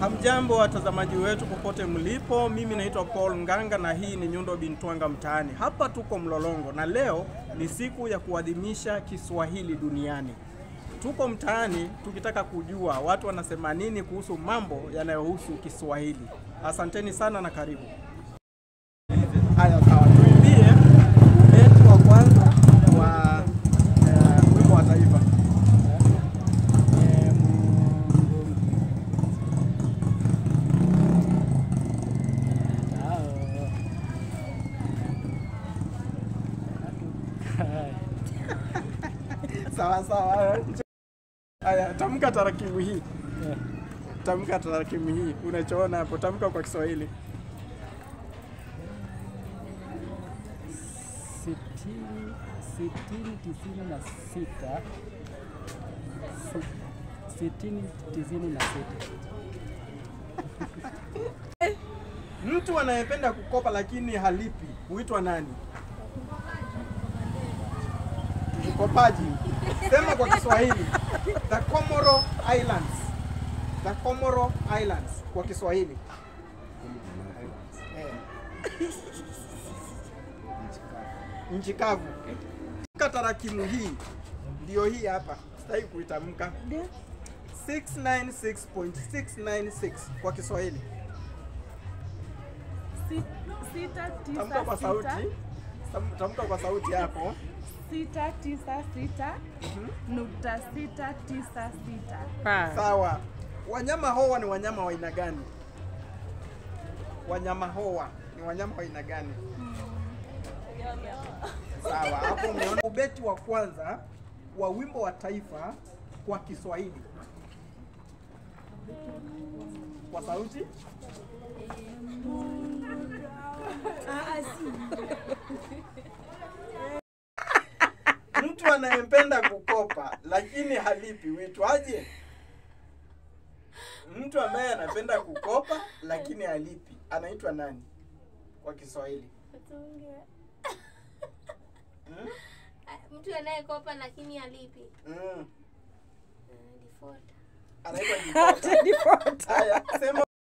Hamjambo watazamaji wetu popote mlipo, mimi naitwa Paul Nganga na hii ni Nyundo Bintwanga Mtaani. Hapa tuko Mlolongo na leo ni siku ya kuadhimisha Kiswahili duniani. Tuko mtaani tukitaka kujua watu wanasema nini kuhusu mambo yanayohusu Kiswahili. Asanteni sana na karibu. Haya, sawa, tuimbie wetu wa kwanza wa eh, wimbo wa taifa. Sawa sawa. Haya, tamka tarakimu hii. Tamka tarakimu hii. Unachoona hapo, tamka kwa Kiswahili. sitini sitini tisini na sita Si- sitini tisini na sita Mtu anayependa kukopa lakini halipi huitwa nani? Mkopaji. Sema kwa Kiswahili. The Comoro Islands. The Comoro Islands kwa Kiswahili. Eh. Nchi kavu. Tamka tarakimu hii ndio hii hapa, sitaki kuitamka. 696.696 kwa Kiswahili. Si- sita Tamka kwa tisa sauti. sita Tam- Tamka kwa sauti hapo. sita tisa sita nukta sita tisa sita. Sawa. Wanyama hoa ni wanyama wa aina gani? Wanyama hoa ni wanyama wa aina gani? Sawa, hapo umeona ubeti wa kwanza wa wimbo wa taifa kwa Kiswahili. Kwa sauti? Mtu anayempenda kukopa lakini halipi huitwaje? Mtu ambaye anapenda kukopa lakini halipi anaitwa nani kwa Kiswahili? Hmm? mtu anayekopa lakini alipi Mm. default Anaitwa default. Haya, sema